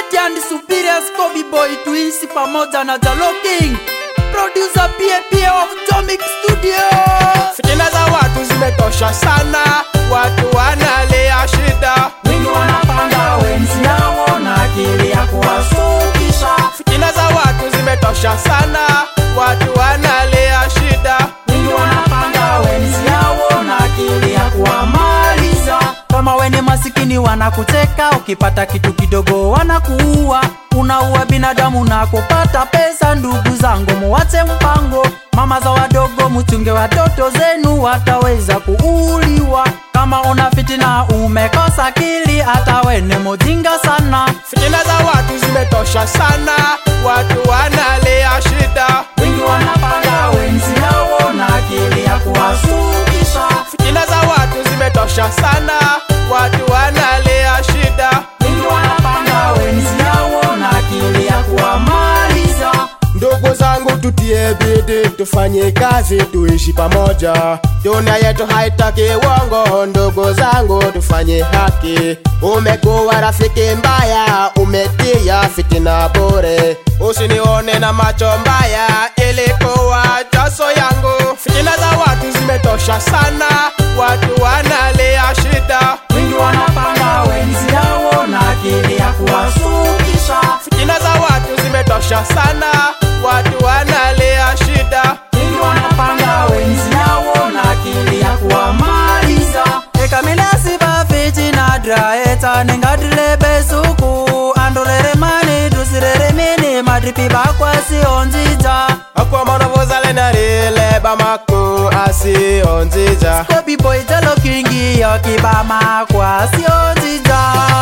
Mighty and Superior Scobby Boy tuishi pamoja na Jalo King Producer PAP of Tomic Studio Fitina za watu zimetosha sana, watu wanalia shida. Wengi wanapanga wenzi yao na akili ya kuwasukisha Fitina za watu zimetosha sana, watu wanalia shida. Wengi wanapanga wenzi yao na akili ya kuwamaliza Kama wene masikini wanakuteka, ukipata kitu kidogo wanakuua Unaua binadamu na kupata pesa, ndugu zangu muwache mpango Mama za wadogo muchunge watoto zenu wataweza kuuliwa Kama una fitina umekosa akili, hata wene mujinga sana Fitina za watu zimetosha sana, watu wanalia shida. Wengi wanapanga wenzi yao na akili ya kuwasukisha Fitina za watu zimetosha sana, watu wanalia shida. Wengi wanapanga wenzi yao na akili ya kuwamaliza Ndugu zangu tutie bidii, tufanye kazi, tuishi pamoja. Dunia yetu haitaki uongo, ndugu zangu tufanye haki. Umekuwa rafiki mbaya, umetia fitina bure. Usinione na macho mbaya, ilikuwa jaso yangu. Fitina za watu zimetosha sana, watu wanalia shida. Wengi wanapanga wenzi yao na akili ya kuwasukisha Fitina za watu zimetosha sana, watu wanalia shida. Wengi wanapanga wenzi yao na akili ya kuwamaliza ekaminasi bafiti na draeta nengadile besuku andolere mani dusirere mini madripi bakwasionjija akwa manovozale narile bamaku asionzija Kobi boy jalo kingi yokibama kwasionjija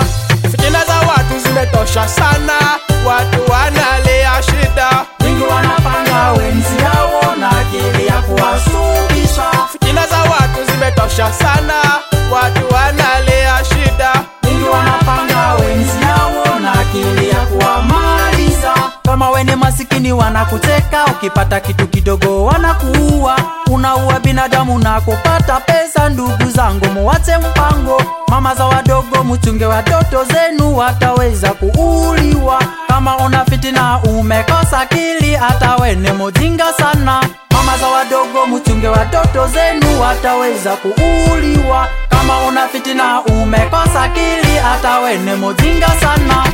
fitina za watu zimetosha sana watu wanalia shida Wengi wanapanga wenzi yao na akili ya kuwasukisha fitina za watu zimetosha sana watu wanalia shida Wengi wanapanga wenzi yao na akili ya kuwamaliza Kama wene masikini wanakuteka, ukipata kitu kidogo wanakuua Unaua binadamu na kupata pesa, ndugu zangu muwache mpango Mama za wadogo muchunge watoto zenu wataweza kuuliwa Kama una fitina umekosa akili, hata wene mujinga sana Mama za wadogo muchunge watoto zenu wataweza kuuliwa Kama una fitina umekosa akili, hata wene mujinga sana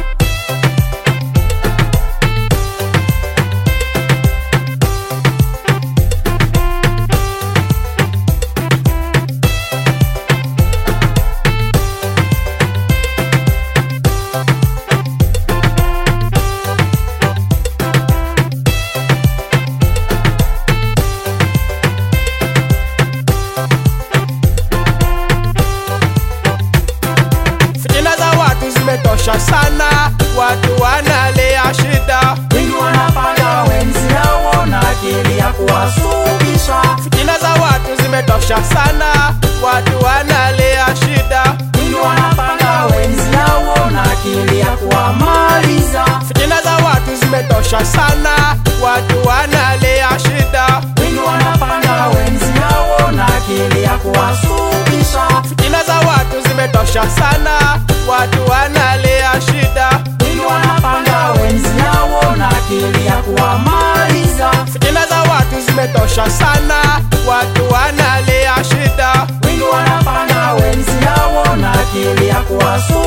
fitina za watu zimetosha sana watu wanalia shida Wengi wanapanga wenzi yao na akili ya kuwasukisha fitina za watu zimetosha sana watu wanalia shida Wengi wanapanga wenzi yao na akili ya kuwamaliza fitina za watu zimetosha sana watu wanalia shida Wengi wanapanga wenzi yao na akili ya kuwasukisha fitina za watu zimetosha sana watu wanalia shida Wengi wanapanga wenzi yao na akili ya kuwamaliza fitina za watu zimetosha sana watu wanalia shida Wengi wanapanga wenzi yao na akili ya kuwasukisha